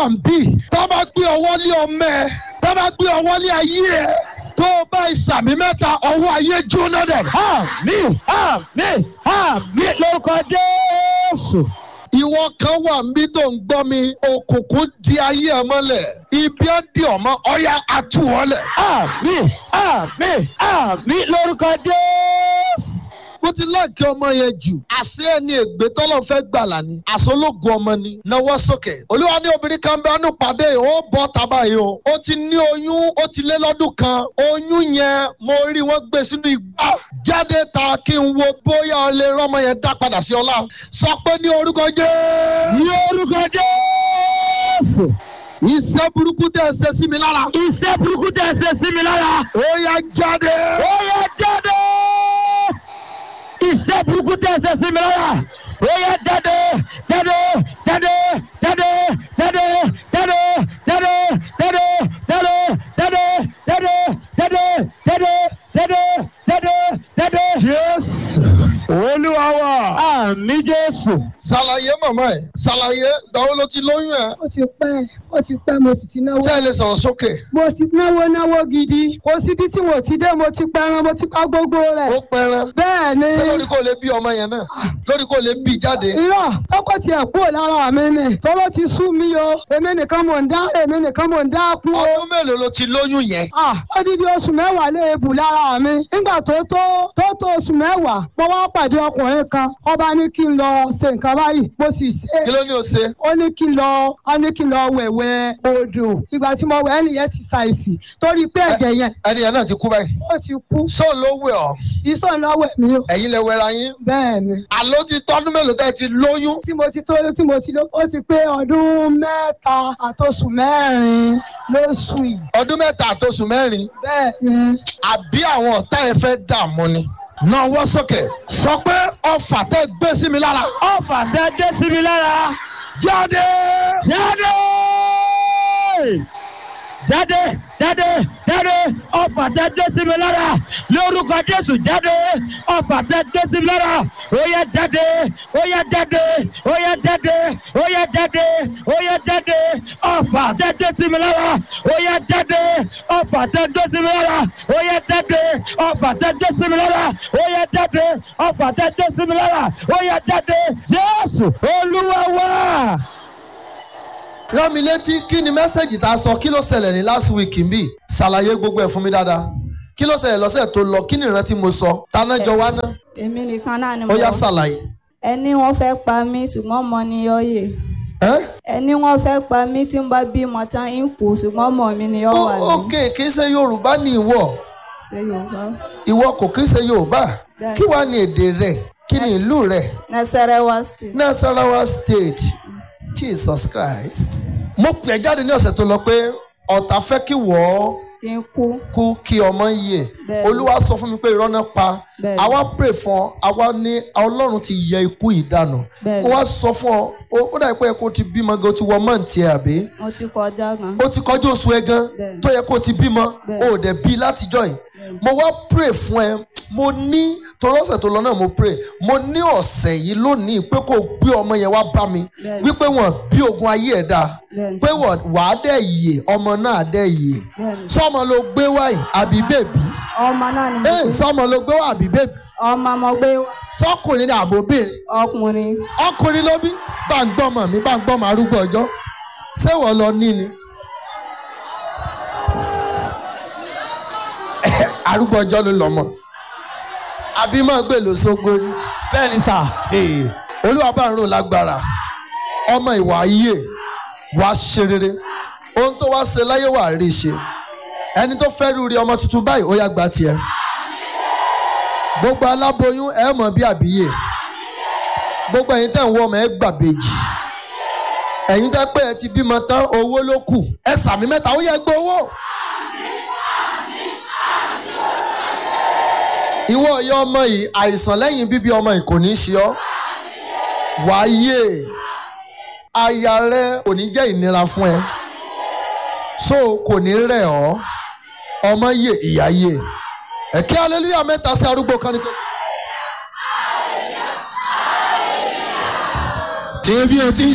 wà ń bì tó bá gbé ọwọ́ lé ọmọ ẹ tó bá gbé ọwọ́ lé ayé ẹ tó o bá ìsàmì mẹ́ta ọwọ́ ayé jóná dẹ̀. àmín àmín àmín lórúkọ jésù. ìwọ kan wà ń bí tó ń gbọ́ mi òkùnkùn di ayé ẹ mọ́lẹ̀ ibi á di ọmọ ọ̀yà àtúwọ́lẹ̀. àmín àmín àmín lórúkọ jésù. mo ti láǹkì ọmọ yẹn jù àṣé ẹni ègbé tọ́lọ̀ fẹ́ gbàlà ni àṣọlógún ọmọ ni náwó sókè olúwa ní obìnrin kan bẹ́ẹ̀ nù pàdé yìí ó bọ́ tábà yìí o ó ti ní oyún ó ti lé lọ́dún kan oyún yẹn mo rí wọ́n gbé sínú igbá jáde ta kí n wo bóyá o lè rán ọmọ yẹn dá padà sí ọlá sọ pé ní orúkọ jẹ́ ní orúkọ jésù. iṣẹ́ burúkú tẹ̀ ṣe sí mi lára iṣẹ́ burúkú tẹ̀ ṣe sí mi lára. ó yá jáde ó yẹ jáde. iṣẹ́ burúkú tẹ̀ ṣe sí mi lára. ó yẹ jáde jáde jáde jáde jáde jáde jáde jáde jáde jáde jáde jáde jáde jáde jáde jáde. jésù olúwa wa. àmì jésù. ṣàlàyé màmá ẹ̀ ṣàlàyé gbàwó ló ti lóyún ẹ̀ ó ti pẹ́ ó ti pẹ́ mo sì ti náwó. ṣé ẹ lè sọ̀rọ̀ sókè. mo ti náwó náwó gidi kò síbi tí mo ti dé mo ti pẹran mo ti pa gbogbo ó rẹ̀. pẹran bẹ́ẹ̀ ni ṣé lórí kò lè bí ọmọ yẹn náà lórí kò lè bí jáde. irọ́ ọkọ̀ tiẹ̀ kúrò lára mi ni tọ́wọ́ ti sú mi o èmi nìkan mò ń dá èmi nìkan mò ń dá kú o. ọdún mélòó ló ti lóyún yẹn. Ah, odidi oṣù mẹ́wàá lè bù lára mi. Nígbà tó tó tó tó oṣù mẹ́wàá, mo wá pàdé ọkùnrin kan. Ọba ní kí n lọ ṣe nǹkan báyìí. Mo sì kí ṣe. ló ní o ṣe. Ó ní kí n lọ ó ní kí n lọ wẹ̀wẹ̀ odò. Ìgbà tí mo wẹ̀ ẹni yẹn ti ṣàìsì. Torí pé ẹ̀jẹ̀ yẹn ẹni yẹn náà ti kú báyìí. ó ti kú. sóò ló wẹ̀ ọ́ Ìsọ̀ lọ́wọ́ mi o. ẹ̀yin lè wẹra yín. Bẹ́ẹ̀ ni. àló ti tọ́dún mélòó tẹ́ ẹ ti lóyún. Tí mo ti tó tí mo ti lọ, ó ti pé ọdún mẹ́ta àtoṣù mẹ́rin lóṣù yìí. ọdún mẹ́ta àtòṣù mẹ́rin Bẹ́ẹ̀ ni. àbí àwọn ọ̀tá ẹ fẹ́ dààmú ni. náà wọ́ sókè sọ pé ọfà tẹ́ gbé sí mi lára. ọfà tẹ dé sí mi lára. jáde. jáde jáde jáde jáde ọfà tẹ dé sí mi lára lórúkọ jésù jáde ọfà tẹ dé sí mi lára ó yá jáde ó yá jáde ó yá jáde ó yá jáde ó yá jáde ọfà tẹ dé sí mi lára ó yá jáde ọfà tẹ dé sí mi lára ó yá jáde ọfà tẹ dé sí mi lára ó yá jáde ọfà tẹ dé sí mi lára ó yá jáde jésù olúwa wá. rán mi létí kí ni mẹ́sẹ̀gì tá a sọ kí ló ṣẹlẹ̀ ní last week ń bì ṣàlàyé gbogbo ẹ̀ fún mi dáadáa kí ló ṣẹlẹ̀ lọ́sẹ̀ tó lọ kí ni ìrántí mo sọ tánájọ wá ná èmi nìkan náà ni ó mo yá ṣàlàyé. ẹni wọn fẹ́ pa mí ṣùgbọ́n mo ní ọyẹ ẹ́ ẹni wọn fẹ́ pa mí tí n bá bímọ tán ń kú ṣùgbọ́n ọmọ mi ni ó wà Ó- ní ok kì í ṣe yorùbá ní ìwọ ṣe yorùbá ìwọ kò kì í ṣe yorùbá Bẹ́ẹ̀ni. kí wàá ní èdè rẹ kí ni ìlú rẹ nasarawa state nasarawa state jesus christ. mo pè é jáde ní ọ̀sẹ̀ tó lọ pé ọ̀tá fẹ́ kí wọ́ọ́ kí n kú kú kí ọmọ yè Bẹ́ẹ̀ni. olúwa sọ fún mi pé irọ́ náà pa Bẹ́ẹ̀ni. àwa pray fún ọ àwa ní ọlọ́run ti yẹ ikú ìdànù Bẹ́ẹ̀ni. mo wá sọ fún ọ ó- ó dà pé kó o ti bímọ gan o ti wọ mọ́ǹtì ẹ̀ àbí mo ti kọjá gan ó ti kọjú oṣù ẹ gan Bẹ́ẹ̀ni. tó yẹ kó o ti bímọ Bẹ́ẹ̀ni. o ò dẹ̀ bí látijọ́ yìí mo wá pray fún ẹ mo ní torí ọ̀sẹ̀ tó lọ náà mo pray mo ní ọ̀sẹ̀ yìí lónìí pé kó o gbé ọmọ yẹn wá bá mi Bẹ́ẹ̀ni. wípé wọn bí ogun ayé ẹ̀ dáa Bẹ́ẹ̀ni. pé wọ́n wàá dẹ̀ yè ọmọ náà dẹ̀ yè Bẹ́ẹ̀ni. sọmọ ló gbé wáyé àbí bèbí ọmọ náà ni mo ee gbé sọmọ ló gbé wá àbí bèbí ọmọ mo gbé wá. sọkùnrin ní àbóbìnrin ọkùnrin ọkùnrin ló bí bá ń gbọ́mọ mi bá ń gbọ́mọ arúgbó ọjọ́ ṣé wọ́n lọ ní ni. arúgbó ọjọ́ ló lọ́mọ àbí máa gbé lọ sógbó ni. bẹ́ẹ̀ ni sà. Ee, olúwa bá ń rò lágbára ọmọ ìwà ayé wàá ṣe rere ohun tó wá ṣe láyé wàá rí ṣe ẹni tó fẹ́ rúri ọmọ tuntun báyìí ó yá gba tiẹ̀ gbogbo aláboyún ẹ mọ̀ bí àbíyè gbogbo ẹ̀yin tẹ̀ ń wọ ọmọ ẹ gbàbèjì ẹ̀yin tẹ́ pé ẹ ti bímọ tán owó ló kù ẹ sàmì mẹ́ta ó yẹ gbé owó. ìwọ ìyá ọmọ yìí àìsàn lẹ́yìn bíbí ọmọ yìí kò ní ṣe ọ́ wáyé aya rẹ kò ní jẹ́ ìnira fún ẹ so kò ní rẹ̀ ọ́ ọmọ yè ìyá yè ẹ̀kẹ́ hallelujah mẹ́ta sí arúgbó kan ní kò. ṣé bí o ti ń